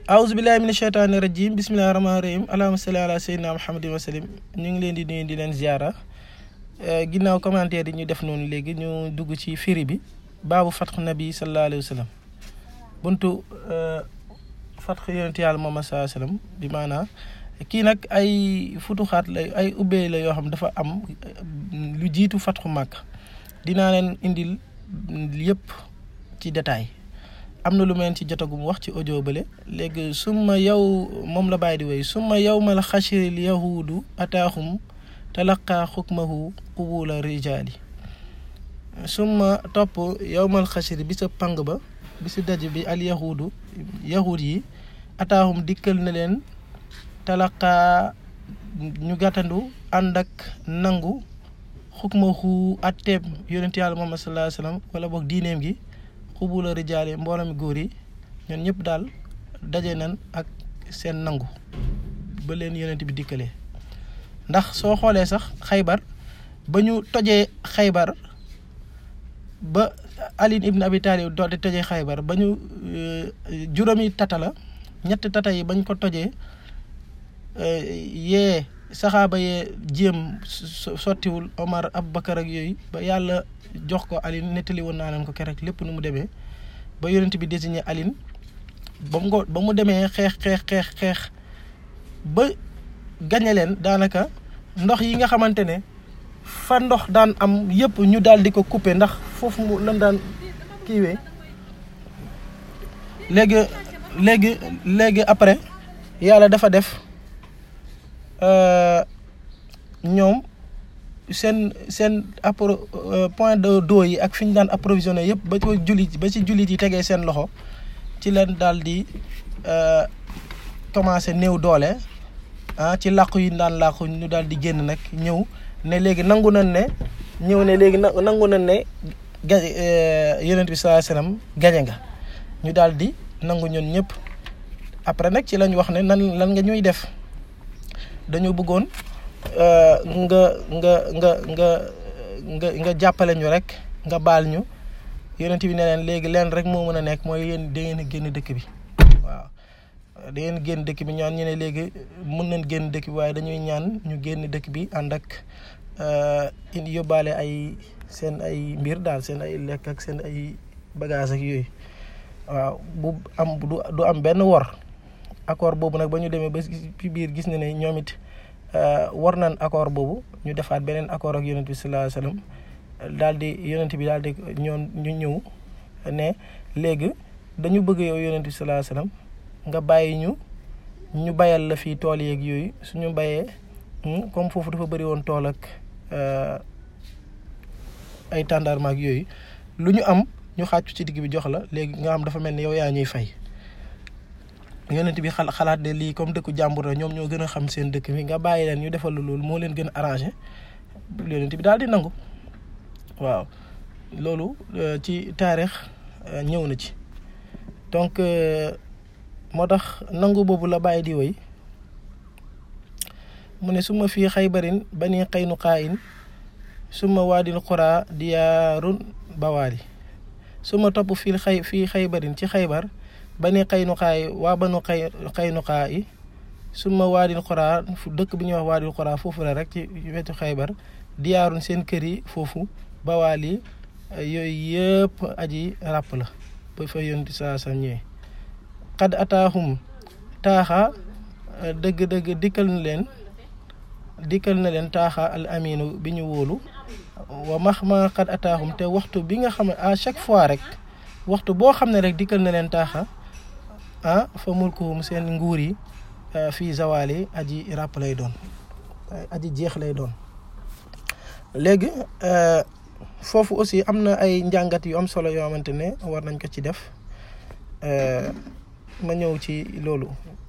aousubillahi mina sheytaani rajim bismillahi rahmaani rahim allahuma salli ala sayyidina muhammadin wa sallim ñu ngi leen di nuyu di leen ziara ginnaaw commentaire yi ñu def noonu léegi ñu dugg ci firi bi baabu fatxu nabi sallallahu alayhi wa sallam buntu fatxu yonent yàlla moom sallallahu alayhi wa sallam bi maanaa kii nag ay futuxaat la ay ubbee la yoo xam dafa am lu jiitu fatxu màkk dinaa leen indil yëpp ci détail am na lu mel ci jotagum wax ci audio bële léegi summa yow moom la bàyyi di woy summa yawmal xashril yahuudu ataaxum talaqaa xukmahu qubula rijaali summa topp yawmal xashri bi sa pang ba bi sa daj bi al yahuudu yahuud yi ataaxum dikkal na leen talaqaa ñu gàttandu ànd ak nangu xukmahu atteeb yonent yàlla Muhammad sallallahu alayhi wa sallam wala boog diineem gi xubula rijaale mbooloo mi góor yi ñun ñëpp daal daje nañ ak seen nangu ba leen yonent bi dikkalee ndax soo xoolee sax xaybar ba ñu tojee xaybar ba Ali ibn Abi Talib doo di tojee xaybar ba ñu juróomi tata la ñetti tata yi bañ ko tojee yee saxaaba yee jéem sottiwul Omar Abubakar ak yooyu ba yàlla jox ko Aline nettali woon naa leen ko keroog lépp nu mu demee ba yonent bi désigné Aline ba mu ba mu demee xeex xeex xeex xeex ba gañe leen daanaka ndox yi nga xamante ne fa ndox daan am yëpp ñu daal di ko couper ndax foofu mu lan daan kiiwee léegi léegi léegi après yàlla dafa def ñoom seen seen appro point de d'eau yi ak fi ñu daan approvisionné yëpp ba ci jullit ba ci jullit yi tegee seen loxo ci leen daal di commencé néew doole ah ci làqu yi daan làqu ñu daal di génn nag ñëw ne léegi nangu nañ ne ñëw ne léegi nangu nañ ne ga yonent bi sallallahu alayhi wasallam gañe nga ñu daal di nangu ñun ñëpp après nag ci lañ wax ne nan lan nga ñuy def dañu bëggoon nga nga nga nga nga nga jàppale ñu rek nga baal ñu yonent bi ne leen léegi leen rek moo mën a nekk mooy yéen da ngeen a génn dëkk bi waaw da ngeen génn dëkk bi ñaan ñu ne léegi mën nañ génn dëkk bi waaye dañuy ñaan ñu génn dëkk bi ànd ak indi yóbbaale ay seen ay mbir daal seen ay lekk ak seen ay bagage ak yooyu waaw bu am du am benn wor accord boobu nag ba ñu demee ba ci biir gis na ne ñoom it war nañ accord boobu ñu defaat beneen accord ak yonent bi sallallahu alayhi wasallam daal di yonent bi daal di ñoon ñu ñëw ne léegi dañu bëgg yow yonent bi sallallahu alayhi wasallam nga bàyyi ñu ñu bayal la fii tool yeeg yooyu suñu bayee comme foofu dafa bëri woon tool ak ay tàndarma ak yooyu lu ñu am ñu xàccu ci digg bi jox la léegi nga am dafa mel ni yow yaa ñuy fay yonent bi xal xalaat de lii comme dëkku jàmbur la ñoom ñoo gën a xam seen dëkk bi nga bàyyi leen ñu defal la loolu moo leen gën a arrangé yonent bi daal di nangu waaw loolu ci taarix ñëw na ci donc moo tax nangu boobu la bàyyi di woy mu ne su ma fii xaybarin bani qaynuqaayin suma waadil xuraa diyaarun bawaali su ma topp fii xay fii xaybarin ci xaybar bani xaynuqaay waa banu xay xaynuqaa yi suma waadil xuraa fu dëkk bi ñuy wax waadil xuraa foofu la rek ci wetu xaybar diyaarun seen kër yi foofu bawaali yooyu yëpp aji ràpp la ba fa yonti saa sa ñëwee xad ataahum taaxa dëgg-dëgg dikkal na leen dikkal na leen taaxa al aminu bi ñu wóolu wa max ma xad ataahum te waxtu bi nga xam ne à chaque fois rek waxtu boo xam ne rek dikkal na leen taaxa ah fa mulkuhum seen nguur yi fii zawali aji ràpp lay doon aji jeex lay doon léegi foofu aussi am na ay njàngat yu am solo yoo xamante ne war nañ ko ci def ma ñëw ci loolu